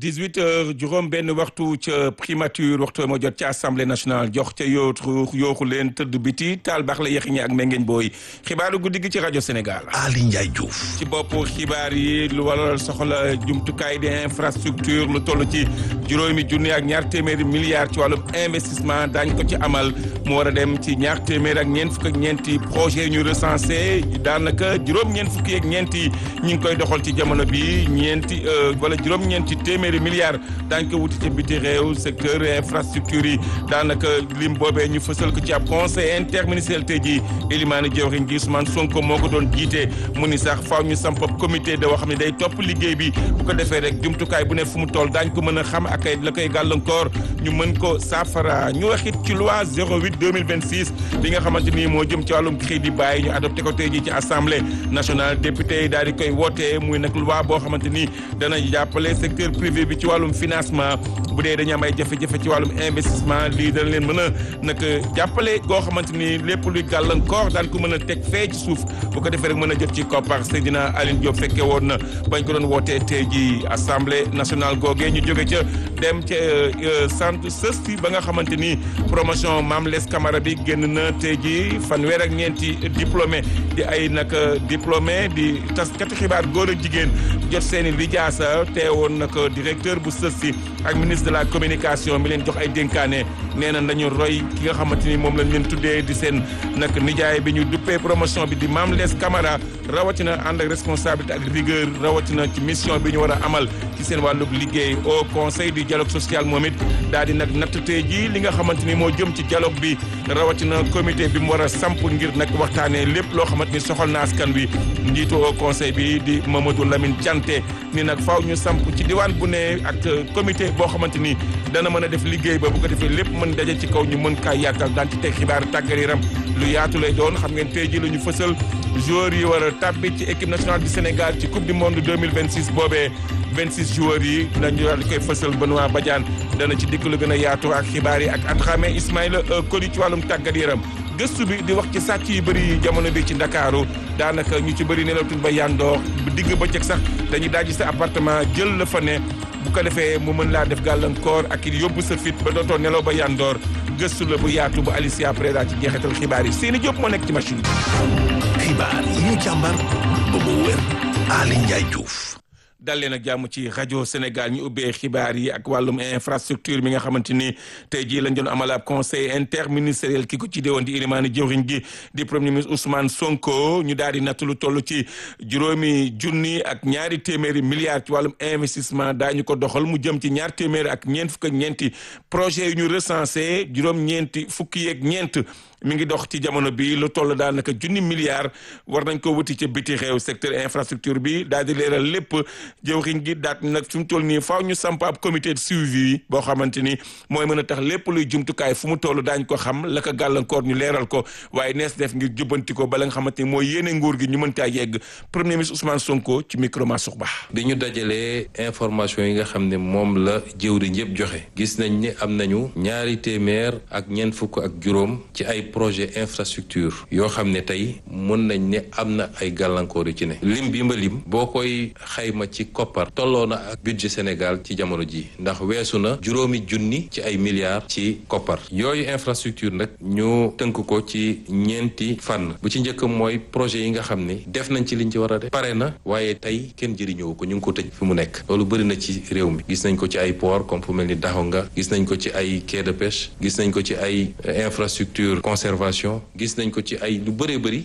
18 heures juróom benn waxtu ca primature waxtu moo jot ca assemblée nationale jox ca yootu yooxu leen tëdd biti taal baax la yexiñe ak mengeñ booy xibaaru guddi gi ci rajo Sénégal. Ali Ndiaye Diouf. ci bopp xibaar yi lu waral soxla jumtukaay di infrastructure lu toll ci juróomi junni ak ñaar téeméeri milliards ci wàllum investissement daañ ko ci amal mu war a dem ci ñaar téeméer ak ñeent fukk ak ñeenti projet ñu recensé daanaka juróom-ñeent fukki ak ñeenti ñi ngi koy doxal ci jamono bi ñeenti wala juróom-ñeenti téeméeri milliards daañ ko wuti ci biti réew secteur infrastructure yi daanaka lim boobee ñu fësal ko ci ab conseil interministériel tey jii Elimane Diawrigne gi Ousmane Sonko moo ko doon jiite mu ni sax faaw ñu samp comité de woo xam ne day topp liggéey bi bu ko defee rek jumtukaay bu ne fu mu toll daañ ko mën a xam ak ay la koy gàllankoor ñu mën ko saafara ñu wax it ci loi 08 2026 li nga xamante ni moo jëm ci wàllum crédit bàyyi ñu adopté ko tey jii ci assemblée nationale député yi daal di koy wootee muy nag loi boo xamante ni dana jàppale secteur privé bi ci wàllum financement bu dee dañu am ay jafe-jafe ci wàllum investissement lii dana leen mën a nag jàppale goo xamante ni lépp luy gàllankoor daan ko mën a teg fee ci suuf bu ko defee rek mën a jot ci koppar Seydina Aline Diop fekke woon na bañ ko doon wootee tey jii assemblée nationale googee ñu jóge ca dem ca centre sësti ba nga xamante ni promotion Mame Less Camara bi génn na tey jii fanweer ak ñeenti diplômé di ay nag diplômé di taskati xibaar góor ak jigéen jot seen i lijaasa teewoon nag directeur bu sësti ak ministre de la communication mi leen jox ay dénkaane nee na nañu roy ki nga xamante ni moom lañ leen tuddee di seen nag nijaay bi ñu duppee promotion bi di Mame Less Camara rawatina ànd ak responsabilité ak rigueur rawatina ci mission bi ñu war a amal ci seen wàllub liggéey au conseil du dialogue social moom it daal di nag natt tey jii li nga xamante ni moo jëm ci dialogue bi rawatina comité bi mu war a samp ngir nag waxtaanee lépp loo xamante ni soxal na askan wi njiitu au conseil bi di Mamadou Lamine Dianté ni nag faaw ñu samp ci diwaan bu ne ak comité boo xamante ni dana mën a def liggéey ba bu ko defee lépp mën daje ci kaw ñu mën kaa yàkkal daan ci teg xibaar tàggat yaram lu yaatu lay doon xam ngeen tey jii la ñu fësal joueurs yi war a tàbbi ci équipe nationale du Sénégal ci coupe du monde 2026 boobee 26 joueurs yi dinañu daal di koy fësal Benoît Badiane dana ci dikk lu gën a yaatu ak xibaar yi ak Adrame Ismaïla Koli ci wàllum tàggat yaram gëstu bi di wax ci sàcc yu bëri jamono bi ci Ndakaaru daanaka ñu ci bëri nelawtuñ ba yandoor digg bëccëg sax dañuy daaji sa appartement jël la fa ne bu ko defee mu mën laa def gàllankoor ak it yóbbu sa fit ba dootoo nelaw ba yandoor gëstu la bu yaatu bu Alicia Preda ci jeexital xibaar yi seeni Diop moo nekk ci machine bi. xibaar yi ñu càmbar ba mu wér Ali Ndiaye Diouf. dal leen ak jàmm ci rajo Sénégal ñu ubbee xibaar yi ak wàllum infrastructure mi nga xamante ni tey jii lañ doon amal ab conseil interministériel ki ko ci déwoon di ilimaani jëwriñ gi di premier ministre Ousmane Sonko ñu daal di natt lu toll ci juróomi junni ak ñaari téeméeri milliards ci wàllum investissement daañu ko doxal mu jëm ci ñaar téeméeri ak ñeent fukk ak ñeenti projet yu ñu recensé juróom-ñeenti fukki yeeg ñeent mi ngi dox ci jamono bi lu toll daanaka junni milliards war nañ ko wuti ca biti réew secteur infrastructure bi daal di leeral lépp jëwriñ gi daat nag fi mu toll nii faaw ñu samp ab comité de suivi boo xamante ni mooy mën a tax lépp luy jumtukaay fu mu toll daañ ko xam la ko gàllankoor ñu leeral ko waaye nees def ngir jubbanti ko ba la nga xamante ni mooy yéene nguur gi ñu mën caa yegg premier ministre Ousmane Sonko ci micro Mansour Ba bi ñu dajalee information yi nga xam ne moom la jëwriñ yëpp joxe gis nañ ne am nañu ñaari téeméer ak ñeent fukk ak juróom ci ay projet infrastructure yoo xam ne tey mën nañ ne am na ay gàllankoor yu ci ne lim bi ma lim boo koy xayma ci koppar tolloo na ak budget Sénégal ci jamono ji ndax weesu na juróomi junni ci ay milliards ci koppar yooyu infrastructure nag ñu tënk ko ci ñeenti fànn bu ci njëkk mooy projet yi nga xam ne def nañ ci liñ ci war a def pare na waaye tey kenn jëriñoo ko ñu ngi ko tëj fi mu nekk loolu bëri na ci réew mi gis nañ ko ci ay port comme fu mel ni Daxonga gis nañ ko ci ay quai de pêche gis nañ ko ci ay infrastructure conservation gis nañ ko ci ay lu bëree bëri